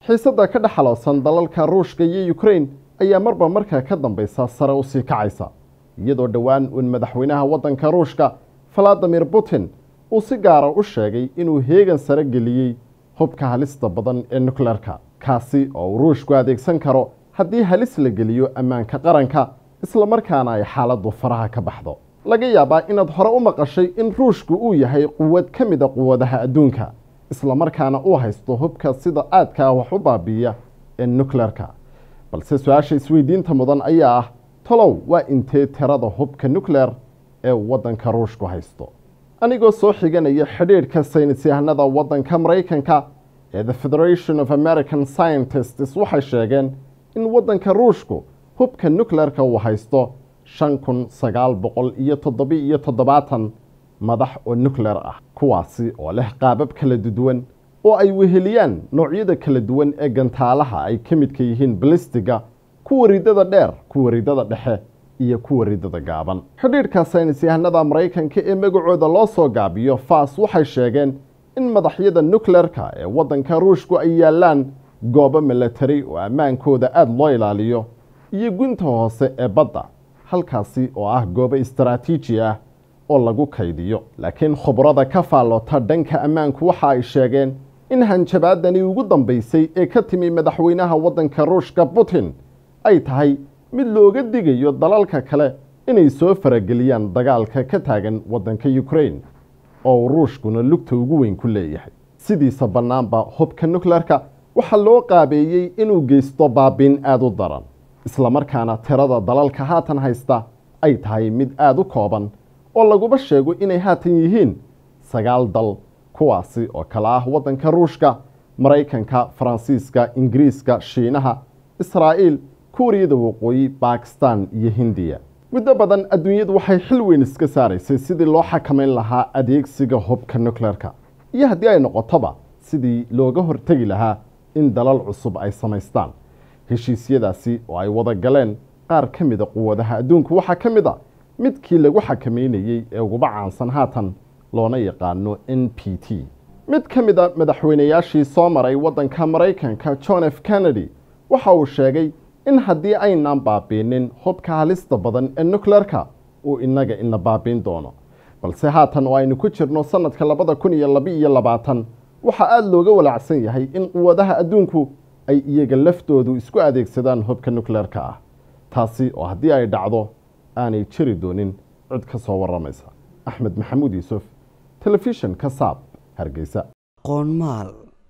xiisadda ka dhexaloosan dalalka ruushka iyo ukrain ayaa marba markaa ka dambaysa sare u sii kacaysa iyadoo dhowaan uun madaxweynaha waddanka ruushka valadimir putin uu si gaara u sheegay inuu heegan sare geliyey hubka halista badan ee nukleerka kaasi oo uu ruushku adeegsan karo haddii halis la geliyo ammaanka qaranka islamarkaana ay xaaladdu faraha ka baxdo laga yaabaa inaad hore u maqashay in ruushku uu yahay quwad ka mida quwadaha adduunka islamarkaana uu haysto hubka sida aadka ah wax u baabiiya ee nukleerka balse su-aasha isweydiinta mudan ayaa ah tolow waa intee tirada hubka nukleer ee waddanka ruushku haysto anigoo soo xiganaya xidhiidhka saynis yahanada waddanka maraykanka ee the federation of american scientists waxay sheegeen in waddanka ruushku hubka nukleerka uu haysto shan kun sagaal boqol iyo toddobi iyo toddobaatan madax oo nukleer ah kuwaasi oo leh qaabab kala duwan oo ay weheliyaan noocyada kala duwan ee gantaalaha ay ka midka yihiin balistiga kuwa ridada dheer kuwa ridada dhexe iyo kuwa ridada gaaban xidhiidhka saynis yahanada maraykanka ee magacooda loo soo gaabiyo fas waxay sheegeen in madaxyada nukleerka ee waddanka ruushku ay yaallaan goobo milatari oo ammaankooda aada loo ilaaliyo iyo gunta hoose ee badda halkaasi oo ah goobo istaraatiiji ah oo lagu kaydiyo laakiin khubrada ka faalloota dhanka ammaanku waxa ay sheegeen in hanjabaadani ugu dambaysay ee ka timi madaxweynaha waddanka ruushka putin ay tahay mid looga digayo dalalka kale inay soo farageliyaan dagaalka ka taagan waddanka ukrain oo uu ruushkuna lugta ugu weyn ku leeyahay sidiisa bannaanba hubka nukleerka waxaa loo qaabeeyey inuu geysto baabiin aada u daran islamarkaana tirada dalalka haatan haysta ay tahay mid aada u kooban oo laguba sheego inay haatan yihiin sagaal dal kuwaasi oo kale ah waddanka ruushka maraykanka faransiiska ingiriiska shiinaha israa'iil kuuriyada waqooyi bakistan iyo hindiya muddo badan adduunyadu waxay xil weyn iska saaraysay sidii loo xakamayn lahaa adeegsiga hubka nukleerka iyo haddii ay noqotoba sidii looga hortegi lahaa in dalal cusub ay samaystaan heshiisyadaasi oo ay wada galeen qaar ka mida quwadaha adduunku waxaa ka mid a midkii lagu xakameynayey ee uguba caansan haatan loona yaqaano n p t mid ka mid a madaxweynayaashii soo maray waddanka maraykanka john f kennedy waxa uu sheegay in haddii aynaan baabiinin hubka halista badan ee nukleerka uu innaga ina baabiin doono balse haatan oo aynu ku jirno sannadka labada kun iyo laba-iyo labaatan waxaa aada looga walaacsan yahay in quwadaha adduunku ay iyaga laftoodu isku adeegsadaan hubka nukleerka ah taasi oo haddii ay dhacdo aanay jiri doonin cid ka soo warramaysa axmed maxamuud yuusuf telefishan ka saab hargeysa qoonmaal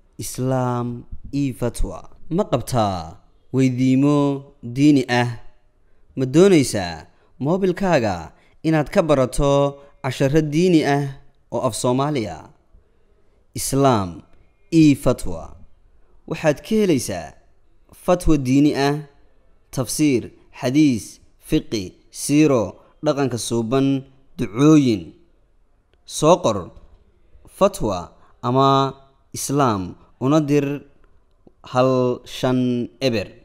islaam io fatwa ma qabtaa weydiimo diini ah ma doonaysaa moobilkaaga inaad ka barato casharo diini ah oo af soomaaliya islaam io fatwa waxaad ka helaysaa fatwa diini ah tafsiir xadiis fiqi siiro dhaqanka suuban ducooyin soo qor fatwa ama islaam una dir hal shan eber